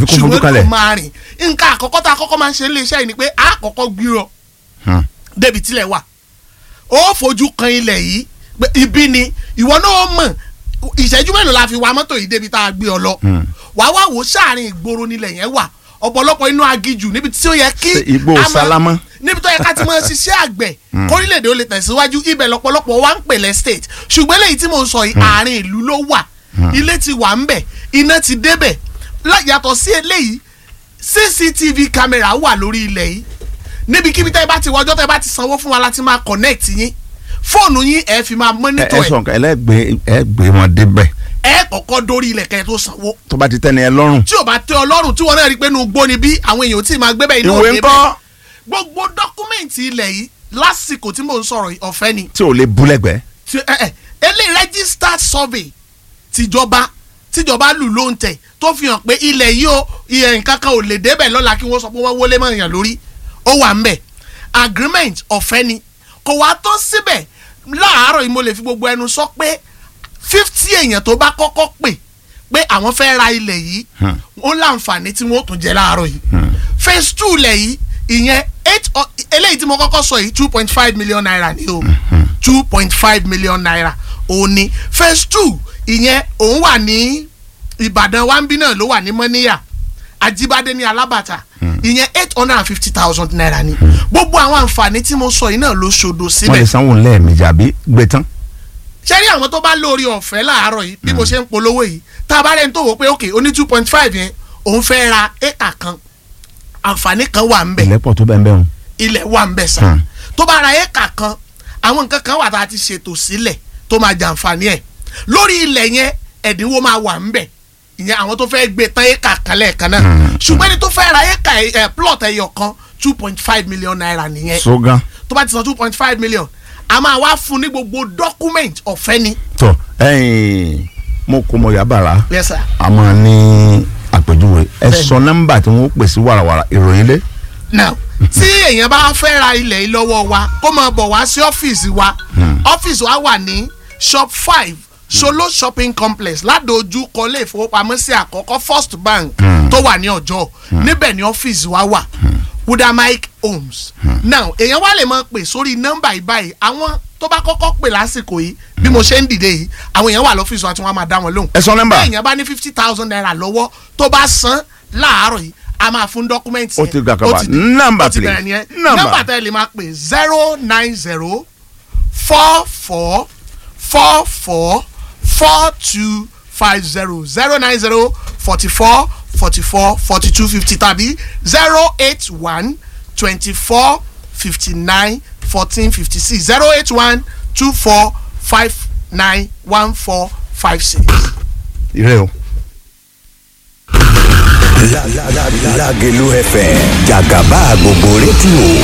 Àfi kó fojú ṣùgbọ́n kalẹ̀. kò máa rìn nǹkan àkọ́kọ́ tá a kọ́kọ́ máa ń ṣe ilé iṣẹ́ yìí ni pé a kọ́kọ́ gbìrọ̀ Hmm. débi tílẹ̀ wà ó fojú kan ilẹ̀ yìí pé ibi ni ìwọ náà mọ̀ ìṣẹ́jú mélòó la fi wa mọ́tò yìí débi tá a gbé ọ lọ Hmm. wàá wá wò ó sáàrin ìgboro nílẹ̀ yẹn wà ọ̀pọ̀lọpọ̀ inú agijù níbi tí ó yẹ kí Ṣé igbó a máa- sálámọ́? níbi tó yẹ ká ti máa ṣiṣẹ́ àgbẹ̀ kórílẹ̀-èdè ó lè tẹ̀síwájú ibẹ̀ lọ́pọ̀lọpọ̀ wa ń pèlẹ̀ state ṣùgbọ́n eléyìí tí mò ń sọ yìí àárín ìlú ló wà ilé ti wà ń bẹ̀ iná ti débẹ̀ lá- yàtọ̀ sí eléyìí cctv camera wà lórí ilẹ̀ yìí níbikíbi tẹ́ ẹ bá ti wọjọ́ tẹ́ ẹ bá ti sanwó fún wa láti máa connect yín fóònù yín ẹ fi máa ẹ monitor ẹ ẹ sọ nǹkan ẹlẹgbẹ ẹ gbé wọn débẹ̀ ẹ kọ́kọ́ dórí ilẹ̀ kẹ́ ẹ tó sanwó tó bá ti tẹ́ni ẹ lọ́rùn. tí o bá tẹ ọlọ́run tí wọn náà rí i pé inú gbó ni bí àwọn èèyàn tí ì máa gbé bẹ́ẹ̀ inú ìwé òde ńkọ́ bẹ́ẹ̀ gbogbo dọ́kúmẹ̀ntì ilẹ̀ yìí lásìkò tí mò ń sọ̀rọ̀ yìí ọ̀fẹ́ ni tí ò lè bú lẹ́gbẹ̀ẹ́. Tí- ẹ ẹ eléyìí registered survey tìjọba tìjọba lù ló ń tẹ̀ tó fi hàn pé ilẹ̀ yìí o ìyẹn nǹkan kan ò lè débẹ̀ lọ́la kí wọ́n sọ pé wọ́n wọlé mọ́ èèyàn lórí ó wà ń bẹ̀ agreement ọ̀fẹ́ ni kò wá tó síbẹ̀ láàárọ̀ yìí mo lè fi gbogbo ẹnu sọ pé fifty èèyàn tó bá kọ́kọ́ pè pé àwọn fẹ́ ra ilẹ̀ yìí Hmm. ó láǹfààní tí wọ́n ó tún jẹ láàárọ̀ yìí phase two lẹ̀ yìí ìyẹn eight ọ- eléyìí tí mo kọ́kọ́ sọ yìí two point five million naira ni o two point five million naira òun ni phase two ìyẹn òun wà ní ìbàdàn wambi náà ló wà ní mọ́níyà àjíbádé ní alábàtà ìyẹn eight hundred and fifty thousand naira ni gbogbo àwọn àǹfààní tí mo sọ yìí náà ló ṣòdo wọ́n síbẹ̀ lè sanwó lẹ́ẹ̀mejì àbí gbé tán. ṣé rí àwọn tó bá lórí ọ̀fẹ́ láàárọ̀ yìí bí mo ṣe ń polówó yìí tá a bá rẹ̀ ń tó wò pé ok oní two point five yẹn òun fẹ́ ra éka kan àǹfààní kan wà ń bẹ̀ ìlẹ́pọ̀ tó bẹ́ẹ̀ bẹ́ẹ̀ hùn. ilẹ̀ wà ń bẹ̀ sá Hmm. tó bá ra éka kan àwọn nǹkan kan wà tá a ti ṣètò sílẹ̀ tó máa jàǹfààní ẹ̀ lórí ilẹ̀ yẹn ẹ̀dínwó máa wà ń bẹ̀ ìyẹn àwọn tó fẹ́ gbé tán éka kan lẹ́ẹ̀kan náà Hmm. ṣùgbọ́n ẹni tó fẹ́ ra éka ẹ̀ plot ẹyọ kan two point five million naira nìyẹn sógán. tó bá ti san two point five million a máa wá fún ní gbogbo document ọ̀fẹ́ ni tọ ẹyìn mo kó mo yà bàrà yes sir. a máa ní àpèjúwe ẹ Bẹ́ẹ̀ni. sọ nọ́mbà tí wọ́n pè sí wàràwàrà ìròyìn lé. now tí èèyàn bá fẹ́ ra ilẹ̀ yìí lọ́wọ́ wa kó máa bọ̀ wá sí ọ́fíìsì wa ọ́fíìsì wa wà ní shop five solo shopping complex ládojúkọ ilé ìfowópamọ́sí àkọ́kọ́ first bank tó wà ní ọjọ́ níbẹ̀ ni ọ́fíìsì wa wà wudamike homes now èèyàn wá lè máa pè sórí nọ́mbà yìí báyìí àwọn tó bá kọ́kọ́ pè lásìkò yìí bí mo ṣe ń dìde yìí àwọn èèyàn wà lọ́fíìsì wa tí wọ́n á máa dá wọn lóhùn ẹ sọ nọ́mbà. bí èèyàn bá ní fifty thousand naira lọ́wọ́ tó bá san láàárọ̀ yìí a máa fún dọ́kúmẹ́ǹtì Ó ti gbà kaba. ó ti di- Number, ó ti bẹ̀rẹ̀ please. nìyẹn Number. nọ́mbà tẹ́ ẹ lè máa pè zero nine zero four four four four four two five zero zero nine zero forty four forty four forty two fifty tàbí zero eight one twenty four fifty nine fourteen fifty six zero eight one two four five nine one four five six. ire o. Lágelú FM jàgàbá gbogbo rédíò